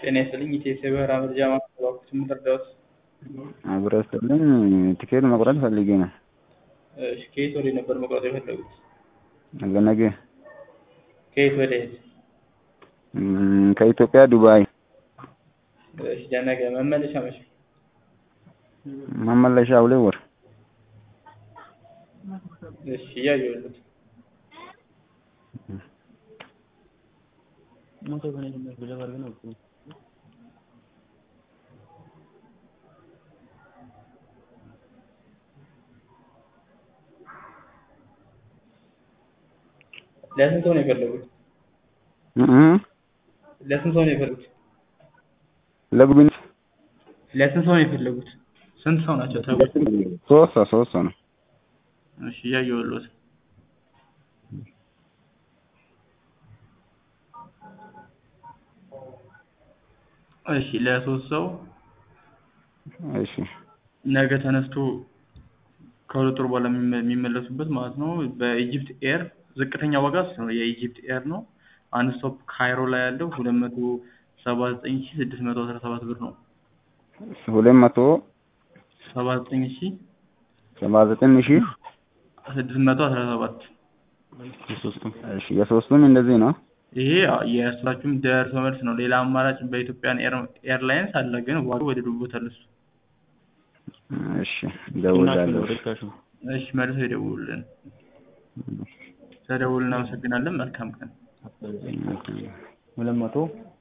ጤና ይስጥልኝ ኢትዮ በራ መረጃ ማስተባበቅ ምን ልርዳዎት? አብረ ስጥልኝ ቲኬት መቁረጥ ፈልጌ ነው። እሺ ከየት ወደ ነበር መቁረጥ የፈለጉት? ለነገ ከየት ወደ የት? እም፣ ከኢትዮጵያ ዱባይ እሺ ለነገ መመለሻ መቼ? መመለሻ ሁለት ወር እሺ እያየሁልዎት ለስንት ሰው ነው የፈለጉት? እም፣ ለስንት ሰው ነው የፈለጉት? ለጉብኝት ለስንት ሰው ነው የፈለጉት? ስንት ሰው ናቸው ተብሎ? ሶስት ሰው ሶስት ሰው ነው። እሺ እያየሁልዎት እሺ ለሶስት ሰው እሺ ነገ ተነስቶ ከሁለት ወር በኋላ የሚመ- የሚመለሱበት ማለት ነው። በኢጂፕት ኤር ዝቅተኛ ዋጋ እሱ ነው። የኢጂፕት ኤር ነው። አንድ ስቶፕ ካይሮ ላይ ያለው ሁለት መቶ ሰባ ዘጠኝ ሺ ስድስት መቶ አስራ ሰባት ብር ነው። ሁለት መቶ ሰባ ዘጠኝ ሺ ሰባ ዘጠኝ ሺህ ስድስት መቶ አስራ ሰባት እሺ የሶስቱም እንደዚህ ነው። ይሄ የእርሳችሁም ደርሶ መልስ ነው። ሌላ አማራጭ በኢትዮጵያን ኤር- ኤርላይንስ አለ፣ ግን ዋጋው ወደ ዱቦታል እሱ። እሺ እደውላለሁ። እሺ መልሰው ይደውሉልን። ስለደውሉ እናመሰግናለን። መልካም ቀን። እሺ። ሁለት መቶ